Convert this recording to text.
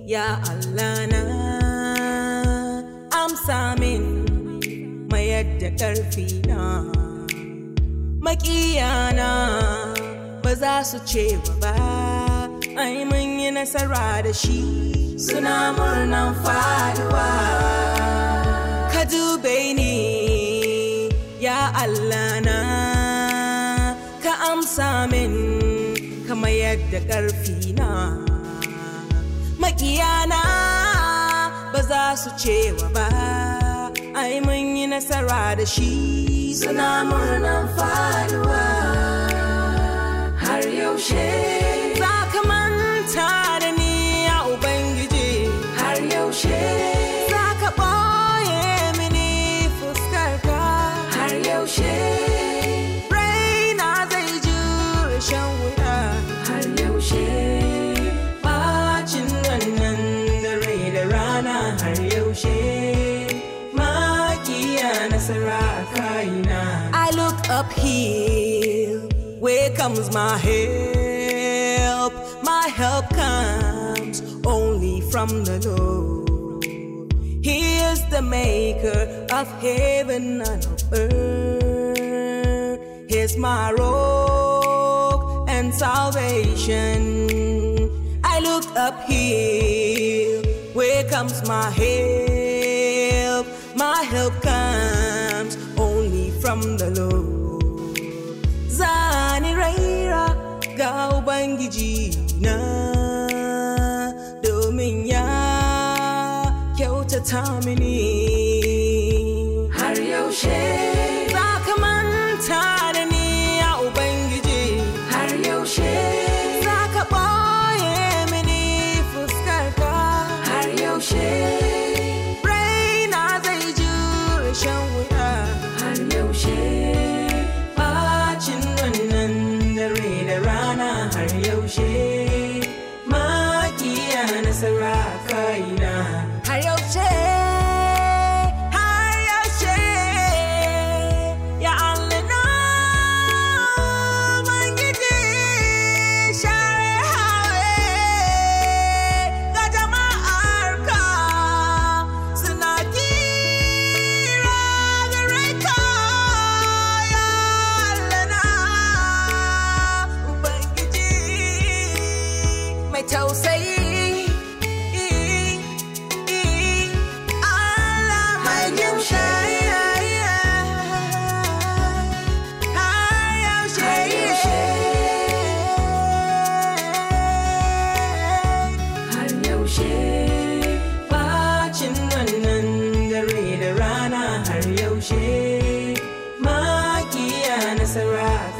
ya Allah na amsa min mayar da ƙarfi na makiyana ba za su ce ba ai mun yi nasara da shi suna murnan faruwa ka dube ni ya Allah na ka amsa min kama yadda ƙarfi na makiyana ba za su cewa ba ai mun yi nasara da shi suna murnan faruwa har yaushe za ka manta da ni ya ubangiji har yaushe za ka ɓoye mini fuskarka har yaushe raina zai jure shan wuya har yaushe bacin wannan dare da rana har yaushe makiya nasara a kaina I look uphill where comes my help my help comes only from the Lord He is the maker of heaven and of earth He's my rock and salvation I look uphill where comes my help my help comes only from the Lord zani raira ga ubangiji na domin ya kyautata mini har yaushe za ka manta da ni ya ubangiji har yaushe za ka ɓoye mini fuskarka har yaushe raina zai jure shan wuya har yaushe bacin wannan dare da rana har yaushe makiya nasara a kaina har yaushe har yaushe ya Allah na Ubangiji share hawaye ga jama'arka suna kira gare ka ya Allah na Ubangiji mai tausayi Allah mai yaushe har yaushe har yaushe bacin wannan dare da rana har yaushe makiya nasara